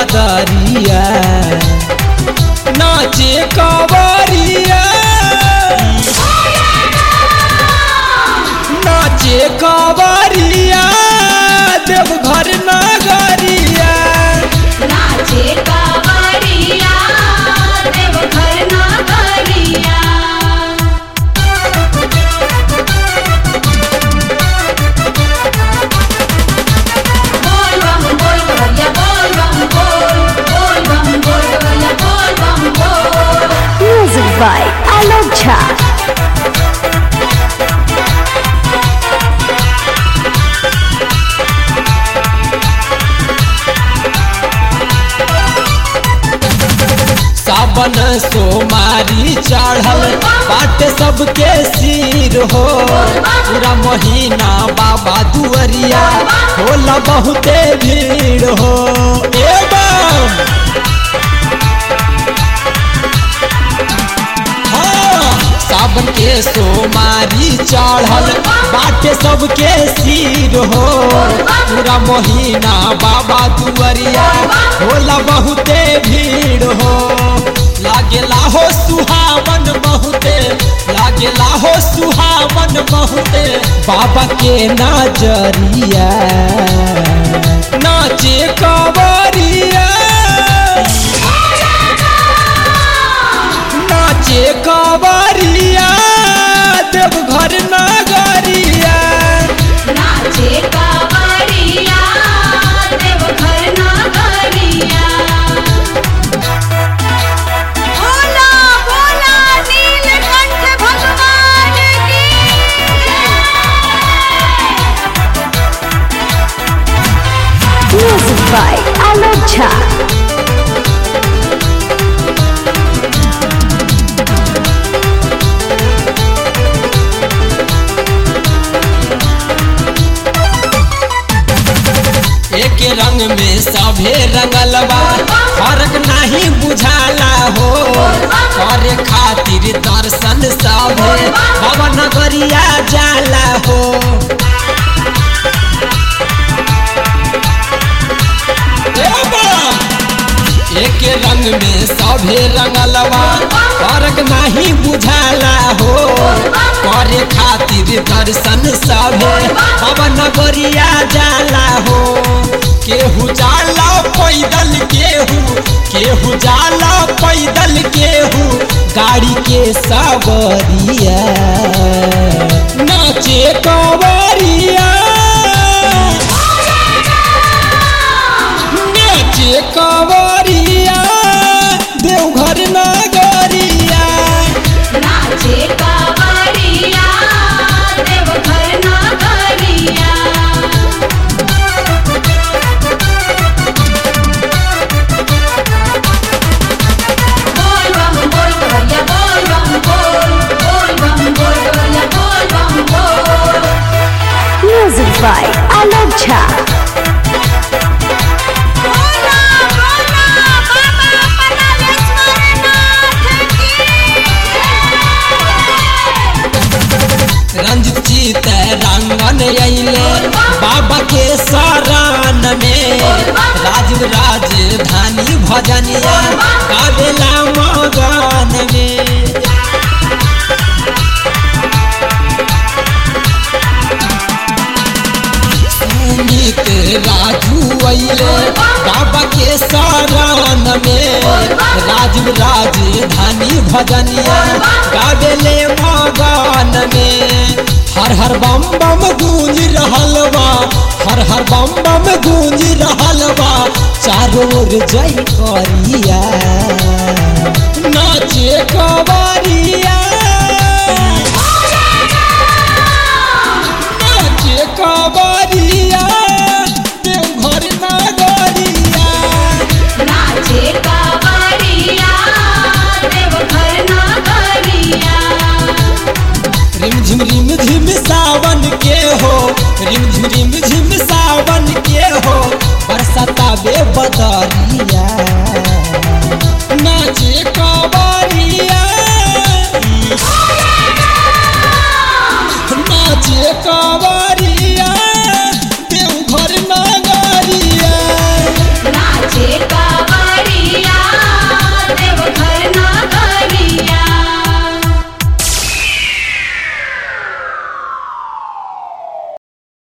बदरिया नाचे कवरिया नाचे कवरिया देवघर नगरिया नाचे कावरिया देवघर नगरिया बोल बम बोल कवरिया बोल बम बोल बोल बम बोल कवरिया बोल बम बोल Music by Alok Jha. सावन सोमारी चढ़ल बाट सबके सिर हो पूरा महीना बाबा दुअरिया होला बहुते भीड़ हो एवं हाँ, सावन के सोमारी चढ़ल बाटे सबके सिर हो पूरा महीना बाबा दुअरिया होला बहुते भीड़ हो लागेला हो सुहावन बहुते लागेला हो सुहावन बहुते बाबा के नजरिया नाचे कवरिया नाचे कवरिया देवघर नगरिया नाचे कावरिया देवघर नगरिया भोला भोला नीलकंठ भगवान की Music by Alok Jha. एक रंग में सभे रंगल बा फर्क नहीं बुझाला हो करे खातिर दर्शन सभे बाबा नगरिया जाला हो ए बा! एक रंग में सभे रंगलवा फर्क नहीं बुझाला हो करे खातिर दर्शन सभे बाबा नगरिया जाला हो केहू जाला पैदल केहू केहू जाला पैदल केहू गाड़ी के सवरिया नाचे कवरिया नाचे कवरिया देवघर नगरिया नाचे कावरिया देवघर नगरिया बोल बम बोल कवरिया बोल बम बोल बोल बम बोल कवरिया बोल बम बोल Music by Alok Jha. Bhola Bhola बाबा परमेश्वरनाथ की रंजित जीत रंगन अइले बाबा के शरण में राजीव राजधानी भजनिया गावेला मगन में सुमित राजू अइले बाबा के शरण में राजीव राजधानी भजनिया गावेले मगन में हर हर बम बम गूंज रहल बा हर हर बम बम गूंज रहल बा चारों ओर जय करिया नाचे कवरिया नाचे कवरिया देवघर नगरिया नाचे कावरिया देवघर नगरिया रिमझिम रिमझिम सावन के हो रिमझिम रिमझिम सावन के हो बरसता बे बदरिया नाच